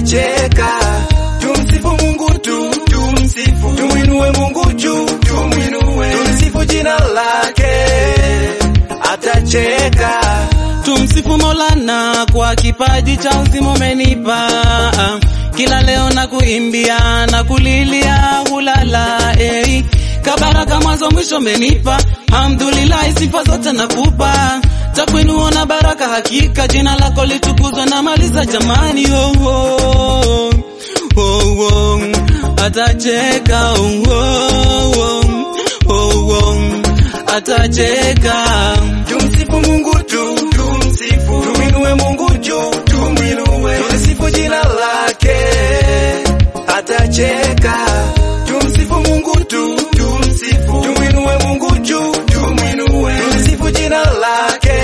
atacheka. Tumsifu Mungu tu, tumsifu, tumwinue Mungu juu, tumwinue, tumsifu jina lake, atacheka. Tumsifu Maulana kwa kipaji cha uzima umenipa, kila leo na kuimbia na kulilia hulala eh. Kabaraka mwanzo mwisho umenipa, hamdulillah, sifa zote nakupa, takuinua na baraka, hakika jina lako litukuzwe na maliza jamani, oh, oh, oh, oh. Atacheka oh, oh, oh, oh, oh. Atacheka Tumsifu Mungu tu, tumsifu, tumwinue Mungu juu, tumwinue, tumsifu jina lake, atacheka. Tumsifu Mungu tu, tumsifu, tumwinue Mungu juu, tumwinue, tumsifu jina lake,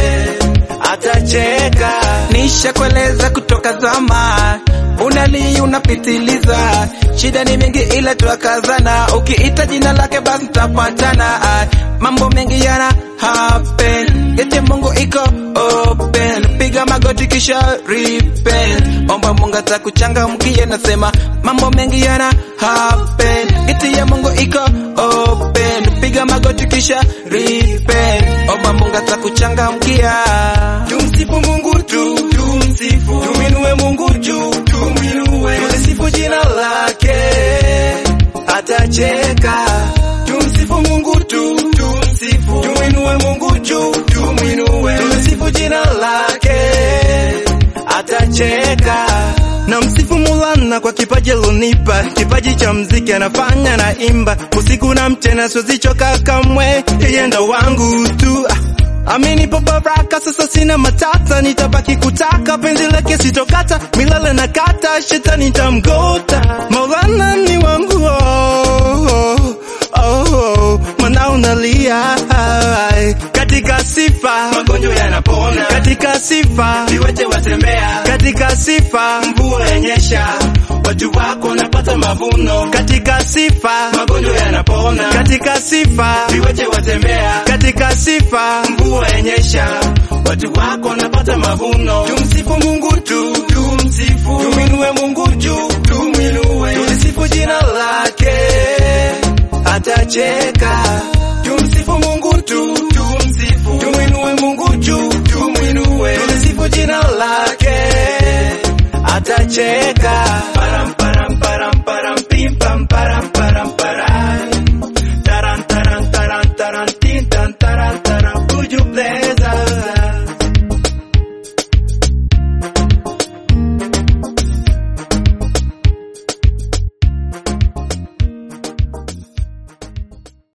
atacheka. Nishakueleza kutoka zama, unali unapitiliza, shida ni mingi ila tuakazana, ukiita jina lake basi tutapatana. Mambo mengi yana happen, geti ya Mungu iko open, piga magoti kisha repent, omba Mungu atakuchangamkia. Nasema mambo mengi yana happen, geti ya Mungu iko open, piga magoti kisha repent, omba Mungu atakuchangamkia. Tumsifu Mungu tu, tumsifu, tumwinue Mungu juu, tumwinue, tumsifu jina lake, atacheka. Tumsifu Mungu tu, tumsifu, tumwinue Mungu juu, tumwinue, tumsifu jina lake, atacheka. na msifu Maulana kwa kipaji alonipa, kipaji cha mziki anafanya na imba usiku na mchana, siwezi choka kamwe, yeye ndo wangu tu ah. Amenipa baraka, sasa sina matata, nitabaki kutaka penzi lake sitokata, milele na kata, shetani tamgota, Maulana ni wangu oh, oh, oh, oh. Mana unalia ai, katika sifa Magonjwa yanapona, katika sifa viwete watembea, katika sifa mvua yanyesha, watu wako wanapata mavuno, katika sifa magonjwa yanapona, katika sifa viwete watembea, katika sifa mvua yanyesha, watu wako wanapata mavuno. Tumsifu Mungu tu, tumsifu, tumwinue Mungu juu, tumwinue, tumsifu jina lake, atacheka. Tumsifu Mungu tu, tumsifu, tumwinue Mungu juu, tumwinue, tumsifu jina lake, atacheka.